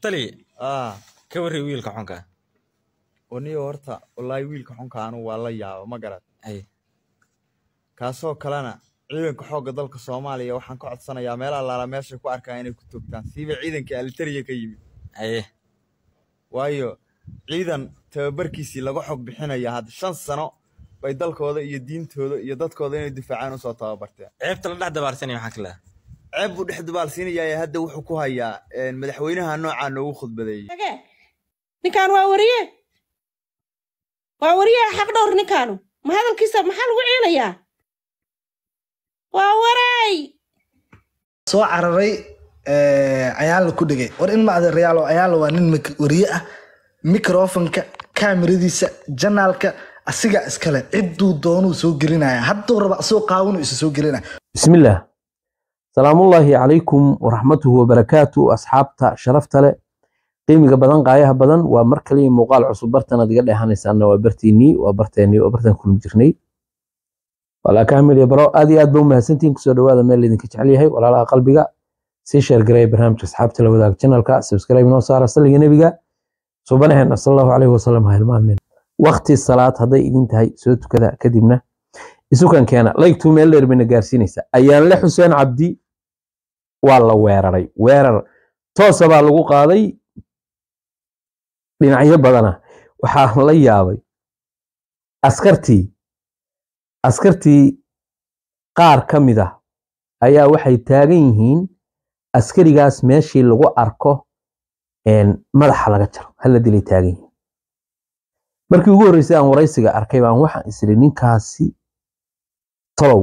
tali aa ka warri wiilka xunka oniyo horta wallaahi wiilka xunka anu waa la yaaba ma garad ay kaasoo kalena ciidanka xoogga dalka soomaaliya waxaan ka codsanayaa meel allaala meeshay ku arkaan inay ku toogtaan siiba ciidanka alitariya ka yimid aye waayo ciidan tababarkiisii laga xog bixinaya hadda shan sano bay dalkooda iyo diintooda iyo dadkooda inay difaacaan usoo tababarteen ceebta la dhex dabaarsanaya maxaa kale ceeb buu dhex dubaalsiinayaa hadda wuxuu ku hayaa madaxweynaha noocaa noogu khudbadeeyey Hage. ninkaan waa wariye waa wariye xaq dhowr ninkaanu ma hadalkiisa maxaa lagu ciilayaa waa waray soo cararay ayaala ku dhigay war in macda reyaalo ayaala waa nin mik- wariye ah mikrofonka kaamiradiisa janaalka asiga iskale cidduu doonuu soo gelinaya hadduu raba asoo qaawanu isa soo gelinaya بسم الله سلام الله عليكم ورحمته وبركاته أصحابتا شرفتا له قيمة بدن قايها بدن ومركلي مقال عصب برتنا دي قد إحنا وبرتيني وبرتيني وبرتين كل جرني ولا كامل يبرو أدي أد بوم هسنتين كسر هذا ميل اللي نكتش عليه ولا لا قلبي سي شير جراي برنامج أصحابتا لو ذاك channel كا سبسكرايب نو صار أصلي نبيجا سبحانه هنا صلى الله عليه وسلم هاي المؤمن وقت الصلاة هذا إذن تهي سوت كذا كدبنا isukan keena laygtuu meel dheer bayna gaarsiinaysaa ayaanle xuseen cabdi waa la weeraray weerar toosa baa lagu qaaday dhinacyo badana waxaa la yaabay askartii askartii qaar ka mid ah ayaa waxay taagan yihiin askarigaas meeshii lagu arko een, madaxa laga jaro hala dilay taagan yihiin markii ugu horreysay aan waraysiga arkay baan waxaan isiri ninkaasi tolow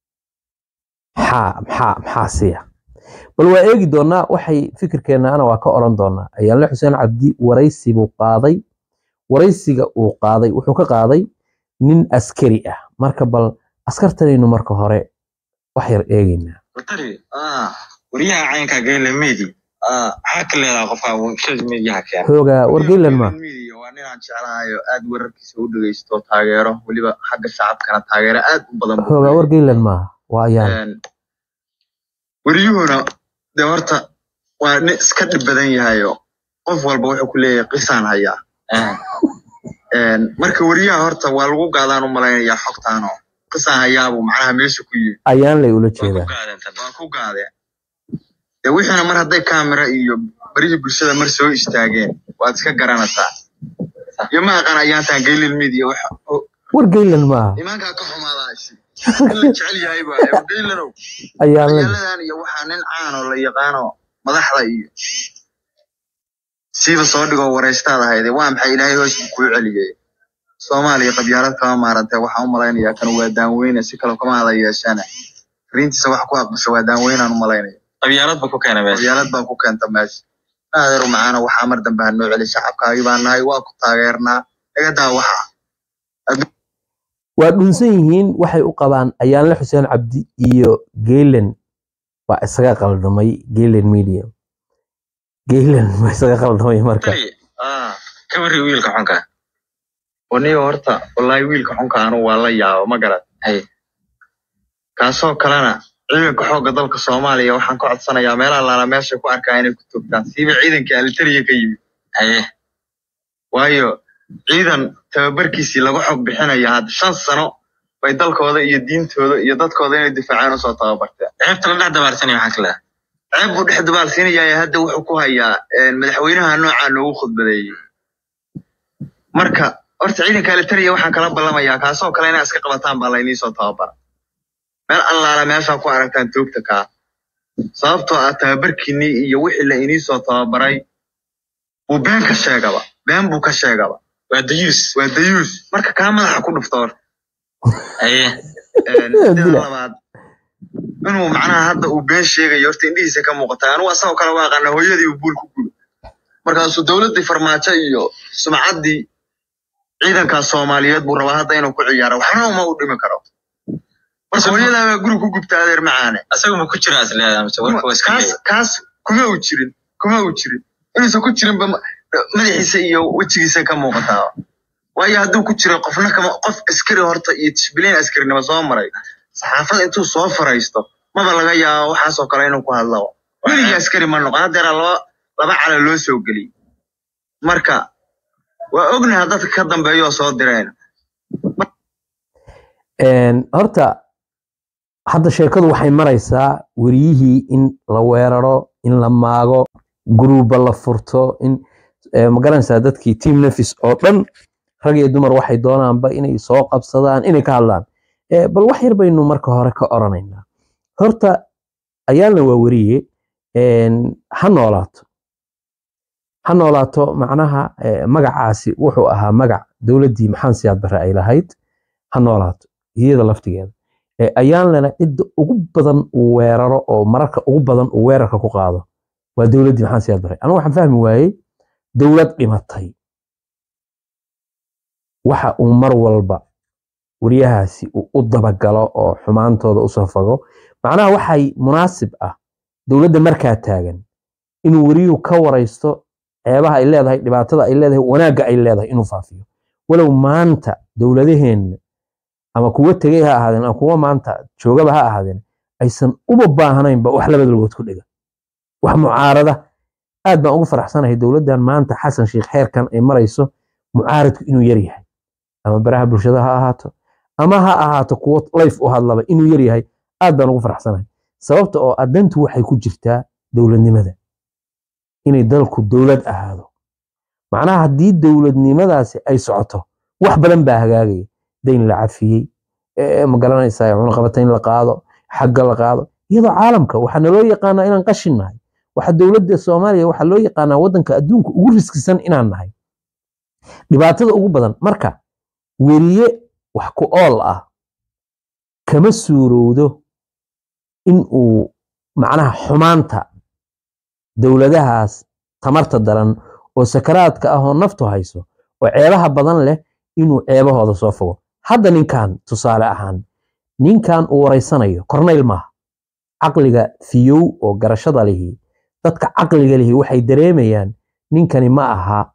maxaa maxaa maxaa siya bal waa eegi doonaa waxay fikirkeenna ana waa ka oran doonaa ayaanle xuseen cabdi waraysi buu qaaday waraysiga uu qaaday wuxuu ka qaaday nin askari ah marka bal askartanaynu marka hore wax yar eegeynaa tari wariyaha caynka gayle medi maxaa ka leedaha qofka shada mediyaha keena xoogaa wargeylan ma media waa ninaan jeclahayo aad wararkiisa u dhegeysto taageero weliba xagga shacabkana taageero aad u badan buu xoogaa leeyahay. wargeylan maaha waa ayaan Een, wariyuhuna dee horta waa nin iska dhib badan yahayo qof walba wuxuu ku leeyahay qisaan hayaa Een, marka wariyaha horta waa lagu gaadaan u malaynayaa xogtaano qisaan hayaabuu macnaha meesha ku yimid ayaan lay ula waa ku jeedaa gaadantan waa ku gaadeen dee wixiina mar hadday kaamira iyo barihii bulshada mar soo istaageen waad iska garanaysaa iyo ma aqaan ayaantaan gaylil media wax wargeylan maaha imaankaa ka xumaadaasi in la jecel yahay baa gaylanow ayaan lay magaaladan iyo waxaa nin caanoo la yaqaano madaxda iyo siiba soo dhigoo waraystaad ahayde waa maxay ilaahay hoos buu kuu celiyey soomaaliya qabyaalad kama maarantee waxaan u malaynayaa kan waa daanweyne si kale kama hada yeeshane fariintiisa wax ku aqbasho waa daanweynaan u malaynaya qabyaalad ba ku keena meesha qabyaalad baa ku keenta meesha naadeeru macaana waxaa mar dambe ha noo celi shacabkaagii baa nahay waa ku taageernaa igadaa waxa waa dhunsan yihiin waxay u qabaan ayaanle xuseen cabdi iyo geylan waa isaga qaldamay geylan media geylan waa isaga qaldamay marka tari ka warri wiilka xunka oniyo horta wallaahi wiilka xunka anu waa la yaaba ma garad ay kaasoo kalena ciidanka xoogga dalka soomaaliya waxaan ka codsanayaa meel allaala meeshay ku arkaan inay ku toogtaan siiba ciidanka alitariya ka yimid aye waayo ciidan tababarkiisii laga xog bixinaya hadda shan sano bay dalkooda iyo diintooda iyo dadkooda inay difaacaan usoo tababarteen ceebta la dhex dabaarsanaya maxaa ka leedaha ceeb buu dhex dubaalsiinayaa hadda wuxuu ku hayaa madaxweynaha noocaa noogu khudbadeeyey marka horta ciidanka alitariya waxaan kala ballamayaa kaasoo kale inaa iska qabataan baa laynii soo tababara meel allaala meeshaa ku aragtaan toogta kaa sababtoo ah tababarkiinii iyo wixii la inii soo tababaray buu been ka sheegaba been buu ka sheegaba waa dayuus waa dayuus marka kaa madaxa ku dhufto horta aye Een, Dila. sida labaad inuu macnaha hadda uu been sheegayo horta indhihiisa ka muuqata anugu asagoo kale waa aqaana hooyadii uu buul ku gudo markaasuu dowladdii farmaajo iyo sumcaddii ciidankaa soomaaliyeed buu rabaa hadda inuu ku ciyaaro waxna uma u dhimi karo marka hooyadaa baa guri ku gubta adeer macaane asaga ma ku jira is leedaha mise warka waa iska kaas leeyahay kaas kuma uu jirin kuma uu jirin inuusan ku jirinba ma- madaxiisa iyo wejigiisa ka muuqataa waayo hadduu ku jiro qofna kama qof askari horta iyo tishbiliin askarinimo soo maray saxaafada intuu soo faraysto maba laga yaabo waxaasoo kale inuu ku hadlo weligii askari ma noqon haddeera laba laba cala loo soo geliyey marka waa ognaha dadka ka dambeeya oo soo direen Een, horta hadda sheekadu waxay maraysaa weriyihii in la weeraro in la maago guruuba la furto in eh, ma garanaysaa dadkii team nefis oo dhan rag iyo dumar waxay doonaanba inay soo qabsadaan inay ka hadlaan Eh, bal wax yar baynu marka hore ka oranaynaa horta ayaalna waa weriye een, ha noolaato ha noolaato macnaha eh, magacaasi wuxuu ahaa magac dowladdii maxamed siyaad barre ay lahayd ha noolaato iyada laftigeeda Eh, ayaalnana cidda ugu badan uu weeraro oo mararka ugu badan uu weerarka ku qaado waa dowladdii maxamed siyaad barre anigu waxaan fahmi waayey dowlad dhimatay waxa uu mar walba weriyahaasi uu u dabagalo oo xumaantooda usoo fago macnaha waxay munaasib ah dowladda markaa taagan inuu weriyuhu ka waraysto ceebaha ay leedahay dhibaatada ay leedahay wanaagga ay leedahay inuu faafiyo walow maanta dowladaheenna ama kuwa tegey ha ahaadeen ama kuwa maanta joogaba ha ahaadeen aysan uba baahnaynba wax labada lugood ku dhiga wax mucaarada aad baan ugu faraxsanahay dowladdan maanta xasan sheikh xeerkan ay marayso mucaaradku inuu yar yahay ama baraha bulshada ha ahaato ama ha ahaato kuwo layf u hadlaba inuu yar yahay aad baan ugu faraxsanahay sababta oo adantu waxay ku jirtaa dowladnimada inay dalku dowlad ahaado macnaha haddii dowladnimadaasi ay socoto wax badan baa hagaagaya dayn la cafiyey eh, ma garanaysaa cunaqabata in la qaado xagga la qaado iyadoo caalamka waxaa naloo yaqaanaa inaan qashin nahay waxa dowladda soomaaliya waxaa loo yaqaanaa waddanka adduunka ugu riskisan inaan nahay dhibaatada ugu badan marka weriye wax ku ool ah kama suurowdo in uu macnaha xumaanta dowladahaas tamarta daran oo sakaraadka ah oo naftu hayso oo ceebaha badan leh inuu ceebahooda soo fogo hadda ninkan tusaale ahaan ninkan uu waraysanayo kornayl maaha caqliga fiyow oo garashada lihi dadka caqliga lihi waxay dareemayaan ninkani ma aha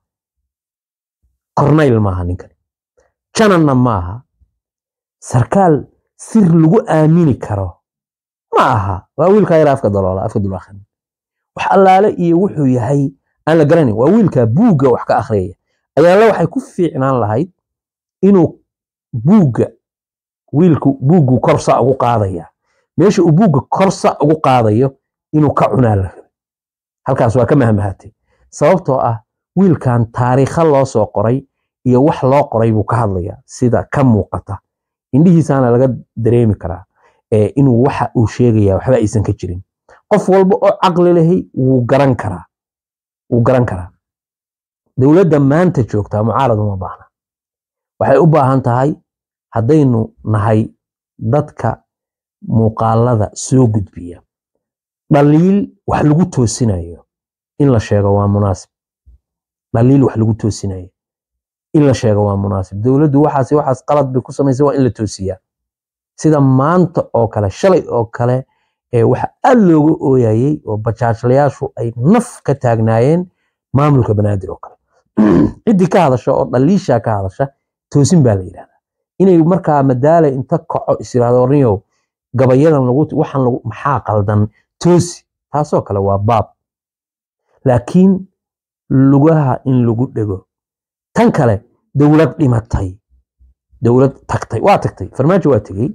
kornayl maaha ninkani jananna maaha sarkaal sir lagu aamini karo ma aha waa wiilkaa yar afka daloola afka dulakhan wax allaale iyo wuxuu yahay aan la garanayn waa wiilkaa buugga wax ka akhriyaya ayaala waxay ku fiicnaan lahayd inuu buugga wiilku buuggu korsa ugu qaadaya meesha uu buugga korsa ugu qaadayo inuu ka cunaa la rabay halkaas waa ka mahmahatay sababtoo ah wiilkan taariikha loo soo qoray iyo wax loo qoray buu ka hadlaya sida ka muuqata indhihiisaana laga dareemi karaa ee inuu waxa uu sheegaya waxba aysan ka jirin qof walba oo caqli lehi wuu garan karaa wuu garan karaa dowladda maanta joogtaa mucaarad uma baahna waxay u baahan tahay haddaynu nahay dadka muuqaalada soo gudbiya dhaliil wax lagu toosinayo in la sheego waa munaasib dhaliil wax lagu toosinayo in la sheego waa munaasib dowladdu waxaas waxaas qalad bay ku samaysay waa in la toosiyaa sida maanta oo kale shalay oo kale ee waxa aad looga ooyayey oo bajaajlayaashu ay naf ka taagnaayeen maamulka banaadir oo kale ciddii ka hadasha oo dhaliisha ka hadasha toosin baa la yidhahdaa inay markaa madaala inta kaco is yidhahdo orniyow gabayadan lagu waxaan lagu maxaa qaldan toosi taasoo kale waa baab laakiin lugaha in lagu dhego tan kale dowlad dhimatay dowlad tagtay waa tagtay farmaajo waa tegey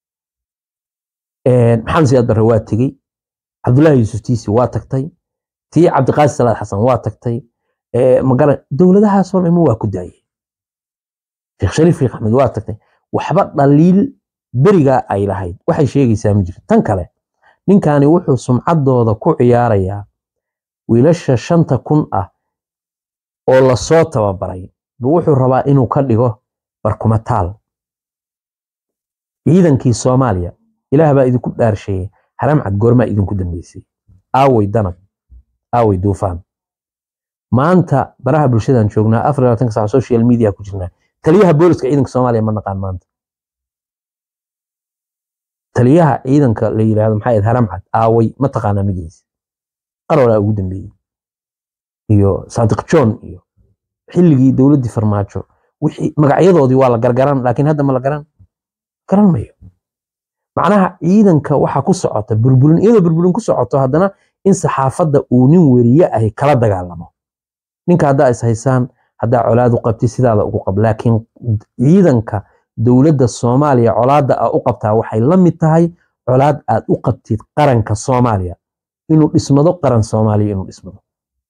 maxamed siyaad barre waa tegey cabdullaahi yuusuf tiisi waa tagtay tii cabdiqaasi salaad xasan waa tagtay magara dowladahaasoo dhan waa ku daayay sheekh shariif sheekh axmed waa tagtay waxba dhaliil berigaa ay lahayd waxay sheegaysaa ma jirto tan kale ninkani wuxuu sumcaddooda ku ciyaarayaa wiilasha shanta kun ah oo lasoo tababaray buu wuxuu rabaa inuu ka dhigo barkumataal ciidankii soomaaliya ilaah baa idinku dhaarsheeyey haramcad goormaa idinku dambeysay aaway danab aaway duufaan maanta baraha bulshadan joognaa afar iyo labaatanka saac social media ku jirnaa taliyaha booliska ciidanka soomaaliya ma naqaan maanta taliyaha ciidanka la yidhaahdo maxaa yahed haramcad aaway ma taqaanaa magiisa qarolaa ugu dambeeyey iyo saadiq john iyo xilligii dowladdii farmaajo wixii magacyadoodii waa la gargaran laakiin hadda ma la garan garan mayo macnaha ciidanka waxa ku socota burburin iyadoo burburin ku socoto haddana in saxaafadda uu nin weriye ahi kala dagaalamo ninka haddaa is haysaan haddaa colaad u qabtid sidaada ugu qab laakiin ciidanka dowladda soomaaliya colaadda aa u qabtaa waxay la mid tahay colaad aad u qabtid qaranka soomaaliya inuu dhismado qaran soomaaliya inuu dhismado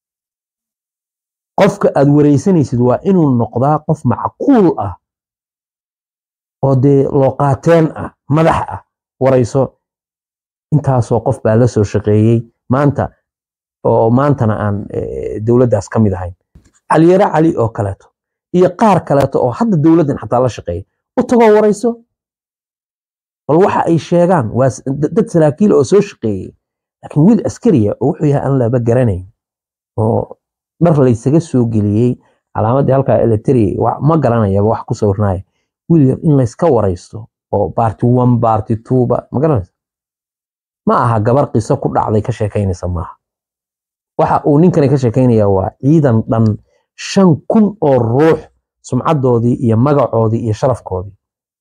qofka aad wareysanaysid waa inuu noqdaa qof macquul ah oo dee looqaateen ah madax ah warayso intaasoo qof baa la soo shaqeeyey maanta oo maantana aan eh, dowladdaas ka mid ahayn caliyare cali oo kaleeto iyo qaar kaleeto oo hadda dowladdan xataa la shaqeeya u tagoo warayso bal waxa ay sheegaan waa s- dad dad saraakiil oo soo shaqeeyey laakiin wiil askariya oo wuxuu yahay aan laba garanayn oo dhar laysaga soo geliyey calaamadii halkaa eletriya wa- ma garanayaba wax ku sawirnaya wiil yar in layska waraysto oo baarti one baarti twoba ma garanaysa ma aha gabar qiso ku dhacday ka sheekaynaysa maaha waxa uu ninkani ka sheekaynaya waa ciidan dhan shan kun oo ruux sumcadoodii iyo magacoodii iyo sharafkoodii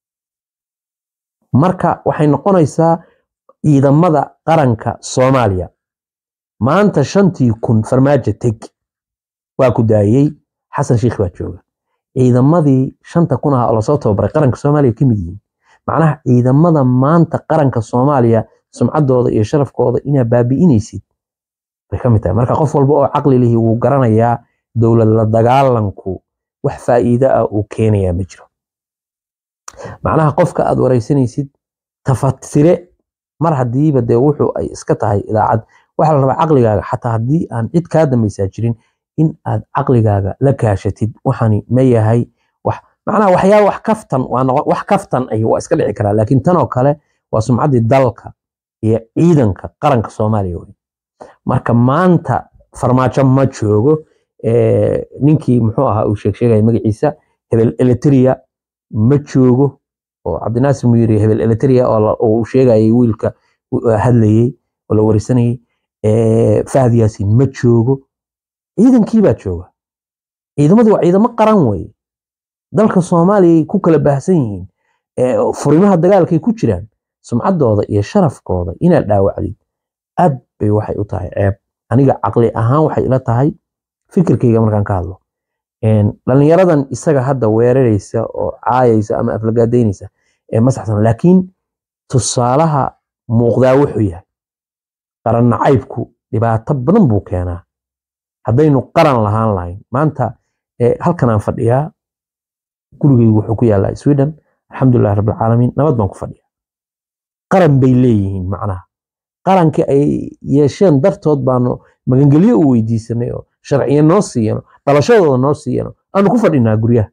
marka waxay noqonaysaa ciidamada qaranka soomaaliya maanta shantii kun farmaajo teg waa ku daayey xasan sheikh baa jooga ciidamadii shanta kun ah oo lasoo tababaray qaranka soomaaliya ka mid yihiin macnaha ciidamada maanta qaranka soomaaliya sumcadooda iyo sharafkooda inaa baabi'inaysid bay ka mid tahay marka qof walba oo caqli lihi wuu garanayaa dowlad la dagaalanku wax faa'iido ah uu keenayaa ma jiro macnaha qofka aad wareysanaysid tafatire mar hadiiba dee wuxuu ay iska tahay idaacad waxaa la rabaa caqligaaga xataa haddii aan cid kaa dambaysaa jirin in aad caqligaaga la kaashatid waxani ma yahay wax macnaha waxyaaba wax kaftan waa noqon wax kaftan ay waa iska dhici karaa laakiin tan oo kale waa sumcaddii dalka iyo ciidanka qaranka soomaaliya wey marka maanta farmaajo ma joogo eh, ninkii muxuu ahaa uu sheeg sheegaya magaciisa hebel eletriya ma joogo oo cabdinaasir muyiri hebel eletriya oo la- oo uu sheegayay wiilka u- hadlayey oo la warisanayay eh, fahad yaasin ma joogo ciidankii baa jooga ciidamadu waa ciidamo qaran weye dalka soomaaliya ay ku kala baahsan yihiin eh, furimaha dagaalkay ku jiraan sumcaddooda iyo sharafkooda inaad dhaawacdid aad bay waxay u tahay ceeb aniga caqli ahaan waxay ila tahay fikirkayga markaan ka hadlo Een, dhallinyaradan isaga hadda weeraraysa oo caayaysa ama aflagaadaynaysa ee ma saxsan laakiin tusaalaha muuqdaa wuxuu yahay qaran nacaybku dhibaato badan buu keenaa haddaynu qaran lahaan lahayn maanta eh, halkan aan fadhiyaa gurigaygu wuxuu ku yaalaa sweden alxamdulilah rabbilcaalamiin nabad baan ku fadhiyaa qaran bay leeyihiin macnaha qarankii ay yeesheen dartood baanu magangelyo u weydiisanay oo sharciyo noo siiyano dhalashadooda noo siiyano aanu ku fadhinaa guryaha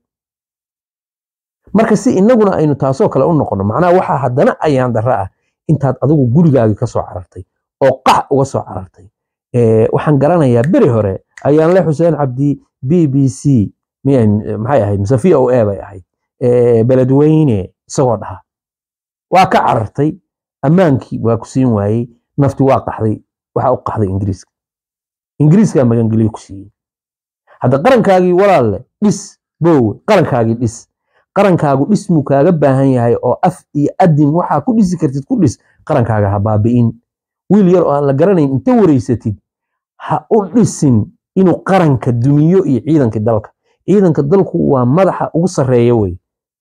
marka si inaguna aynu taasoo kale u noqono macnaha waxaa haddana ayaan darra ah intaad adigu gurigaagii ka soo carartay oo qax uga soo carartay Eh, waxaan garanayaa beri hore ayaan le xuseen cabdi b b c miyay- maxay ahayd mise v o a bay ahayd Eh, beledweyne isagoo dhaha waa ka carartay ammaankii waa ku siin waayey nafti waa qaxday waxaa u qaxday ingiriiska ingiriiskaa magangeliyo ku siiyey hadda qarankaagii walaalle dhis boowe qarankaagii dhis qarankaagu dhismuu kaaga baahan yahay oo af iyo adin waxaa ku dhisi kartid ku dhis qarankaaga ha baabi'in wiil yar oo aan la garanayn inta wareysatid ha u dhisin inuu qaranka dumiyo iyo ciidanka dalka ciidanka dalku waa madaxa ugu sarreeya wey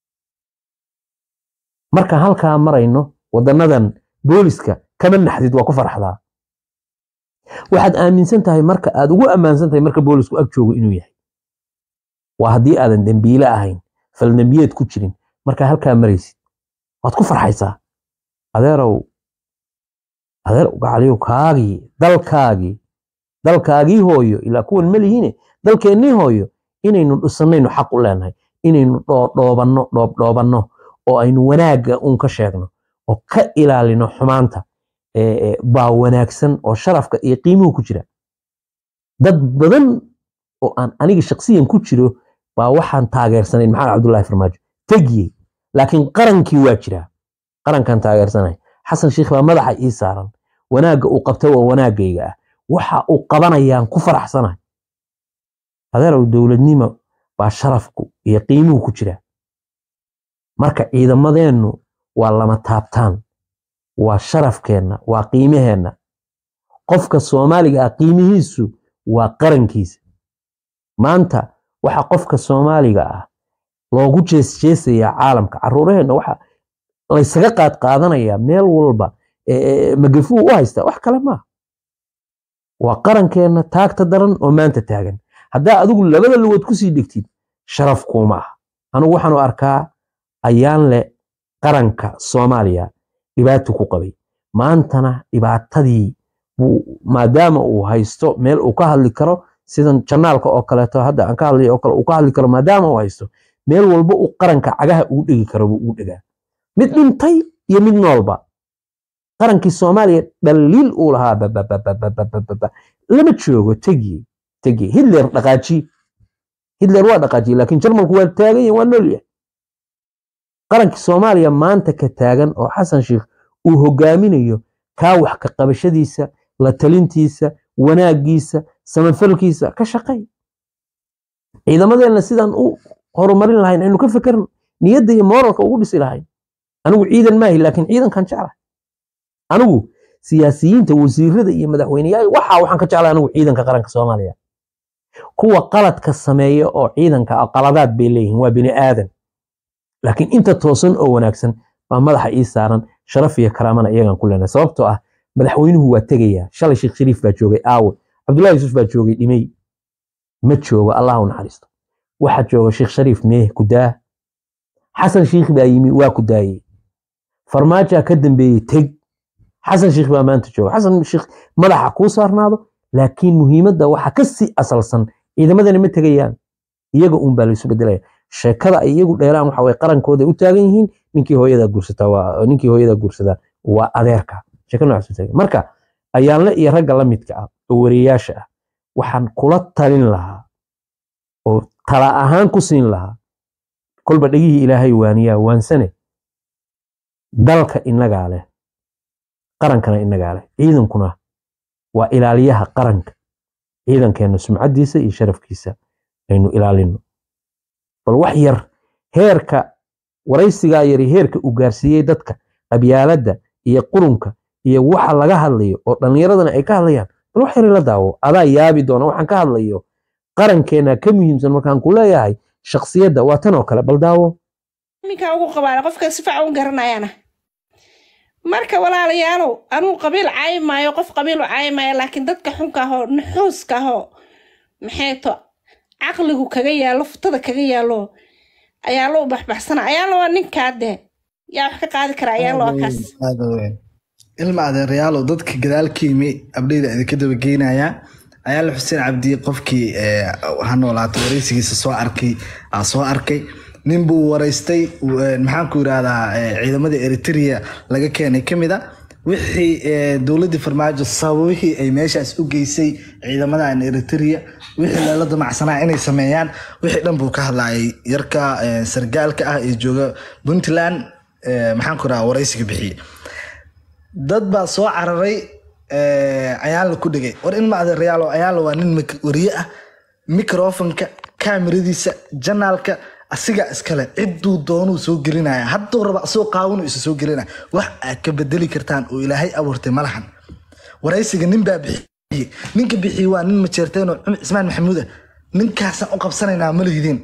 marka halkaa marayno wadanadan booliska kama naxdid waa ku farxdaa waxaad aaminsan tahay marka aad ugu ammaansan tahay marka boolisku ag joogo inuu yahay waa haddii aadan dembiile ahayn faldembiyeed ku jirin markaa halkaa maraysid waad ku farxaysaa adeerow adeer gacaliyow kaagii dalkaagii dalkaagii hooyo ilaa kuwan ma lihine dalkeennii hooyo inaynu dhisanaynu xaq u leenahay inaynu dhoodhoobanno dhoobdhoobanno oo aynu wanaagga uun ka sheegno oo ka ilaalino xumaanta ee, ee, baa wanaagsan oo sharafka iyo qiimuhu ku jira dad badan oo aan aniga shaksiyan ku jiro baa waxaan taageersanayn maxamed cabdullaahi farmaajo tegiyey laakiin qarankii waa jiraa qarankan taageersanay xasan sheikh baa madaxa ii saaran wanaagga uu qabta waa wanaaggayga ah waxa uu qabanayaan ku faraxsanahay adeerow dowladnimo baa sharafku iyo qiimuhu ku jira marka ciidamadeennu waa lama taabtaan waa sharafkeenna waa qiimaheenna qofka soomaaliga ah qiimihiisu waa qarankiisa maanta waxa qofka soomaaliga ah loogu jeesjeesayaa caalamka caruuraheenna waxa laysaga qaad qaadanayaa meel walba magafuu u haystaa wax kale maaha waa qarankeenna taagta daran oo maanta taagan haddaa adigu labada lugood kusii dhigtid sharaf kuuma ah anugu waxaanu arkaa ayaan le qaranka soomaaliya dhibaato ku qabay maantana dhibaatadii maadaama uu haysto meel uu ka hadli karo sidan janaalka oo kaleeto hadda aan ka hadlay oo kale uu ka hadli karo maadaama uu haysto meel walba uu qaranka cagaha ugu dhegi karo buu ugu dhegaa mid dhintay iyo mid noolba qarankii soomaaliya dhaliil uu lahaa bababababababa lama joogo tegiye tegiye hitler dhaqaaji hitler waa dhaqaajiye laakiin jarmalku waa taagan yahay waa nool yahay qarankii soomaaliya maanta ka taagan oo xasan sheikh uu hogaaminayo kaa wax ka qabashadiisa la talintiisa wanaagiisa samafalkiisa ka shaqay ciidamadeenna sidaan u horumarin lahayn aynu ka fekerno niyadda iyo mooralka ugu dhisi lahayn anigu ciidan maahi laakiin ciidankan jeclahay anigu siyaasiyiinta wasiirada iyo madaxweyneyaal waxa waxaan ka jeclahay anigu ciidanka qaranka soomaaliya kuwa qaladka sameeya oo ciidanka qaladaad bay leeyihiin waa bini aadan laakiin inta toosan oo wanaagsan baa madaxa ii saaran sharaf iyo karaamana iyagan ku leenahay sababtoo ah madaxweynuhu waa tegayaa shalay sheekh shariif baa joogay aawe cabdullahi yuusuf baa joogay dhimey ma joogo allah u naxariisto waxa jooga sheekh shariif mee kudaa xasan sheikh baa yimi waa ku daayey farmaajaa ka dambeeyey teg xasan sheikh baa maanta jooga xasan sheikh madaxa kuu saarnaado laakiin muhiimadda waxa ka sii asalsan ciidamadana ma tegayaan iyaga uun baa laysu bedelaya sheekada ay iyagu dheeraan waxa way qarankooda u taagan yihiin ninkii hooyada guursataa waa ninkii hooyada guursadaa waa adeerka sheeko noocaas u taagan marka ayaanle iyo ragga la midka ah oo wariyaasha ah waxaan kula talin lahaa oo tala ahaan ku siin lahaa kolba dhegihii ilaahay waaniyaa waansane dalka inagaa leh qarankana inagaa leh ciidankuna waa ilaaliyaha qaranka ciidankeenna sumcaddiisa iyo sharafkiisa aynu ilaalino bal wax yar heerka waraysigaa yari heerka uu gaarsiiyey dadka qabyaaladda iyo qurunka iyo waxa laga hadlayo oo dhallinyaradana ay ka hadlayaan bal wax yar la daawo adaa yaabi doona waxaan ka hadlayo qarankeenna ka muhiimsan markaan ku leeyahay shaksiyadda waa tan oo kale bal daawo ninkaa ugu qabaana qofka si fiican u garanayaana marka walaalayaalow anuu qabiil caayi maayo qof qabiil u caayi maayo laakiin dadka xunka ahoo nuxuuska ahoo maxay to caqligu kaga yaalo futada kaga yaalo ayaa loo baxbaxsana ayaa loo ninkaa dee yaa wax ka qaadi kara ayaa loo kaas ilma adeerayaalow dadka gadaalka yimi abdheyda idinka daba geynayaa ayaala xuseen cabdi qofkii ha noolaato wareysigiisa soo arkay aa soo arkay nin buu waraystay maxaan ku yidhaahdaa ciidamada eritrea laga keenay ka mid a wixii dowladdii farmaajo sababihii ay meeshaas u geysay ciidamadan eritrea wixii lala damacsanaa inay sameeyaan wixii dhan buu ka hadlayay yarka sargaalka ah ee jooga puntland maxaan ku yidhahaa waraysiga bixiyey dad baa soo cararay ayaala ku dhegay war in ma adeerayaalo ayaala waa nin wariye ah microfonka kaamiradiisa janaalka asigaa iskale cidduu doonuu soo gelinaya hadduu raba asoo qaawanu isa soo gelinaya wax aad ka bedeli kartaan oo ilaahay abuurtay malahan waraysiga nin baa bixiyey ninka bixiyey waa nin majeerteenoo cismaan maxamuud ah ninkaasaan u qabsanaynaa ma lihidin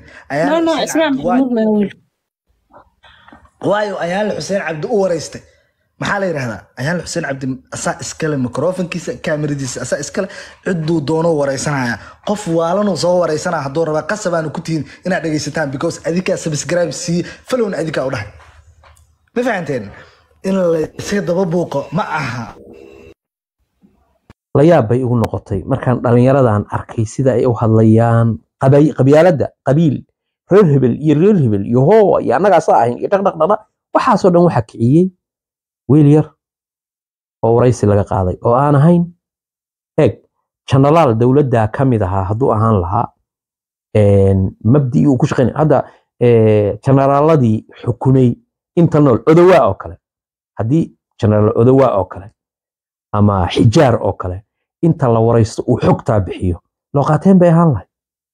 waayo ayaala xuseen cabdi u waraystay maxaa la yidhahdaa ayaala xuseen cabdi asaa iskale microfonkiisa kaamiradiisa asaa iskale cidduu doono waraysanaya qof waalanuu soo waraysanaya hadduu rabaa qasabaanu ku tihiin inaad dhegaysataan because adikaa subscribe siiye falowna adikaa u dhahay ma fahanteen in layska daba buuqo ma aha la yaab bay igu noqotay markaan dhallinyaradan arkay sida ay u hadlayaan qabyaaladda qabiil reer hebel iyo reer hebel iyo hoowa iyo annagaasa ahayn iyo dhaqdhaqdhaqdha waxaasoo dhan waxaa kiciyey wiil yar oo waraysi laga qaaday oo aan ahayn eeg janalaal dowladda ka mid ahaa hadduu ahaan lahaa mabdii uu ku shaqaynay hadda janaraaladii xukumay inta nool odowaa oo kale haddii janaraal odowaa oo kale ama xijaar oo kale inta la waraysto uu xogtaa bixiyo loo qaateen bay ahaan lahay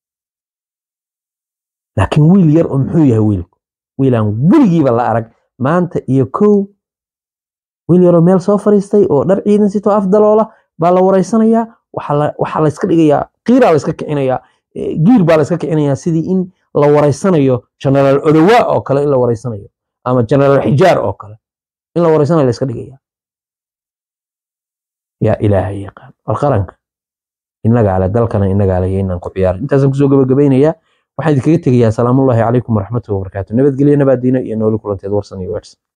laakiin wiil yar oo muxuu yahay wiilku wiilaan weligiiba la arag maanta iyo kow wiil yaroo meel soo fariistay oo dhar ciidan sitoo af daloola baa la wareysanayaa waxaa la- waxaa la iska dhigayaa qiiraa la iska kicinayaa eh, giir baa la iska kicinayaa sidii in la wareysanayo generaal odowa oo kale in la wareysanayo ama generaal xijaar oo kale in la wareysanayo la iska dhigaya yaa ilaahay yaqaan war qaranka innaga ale dalkana innaga ale inaan ku ciyaarin intaasaan kusoo gabagabaynayaa waxaan idinkaga tegayaa salaamullaahi calaykum waraxmatullahi wabarakaatu nabadgelyo nabaadiina iyo nooli kulanteed warsan iyo weersan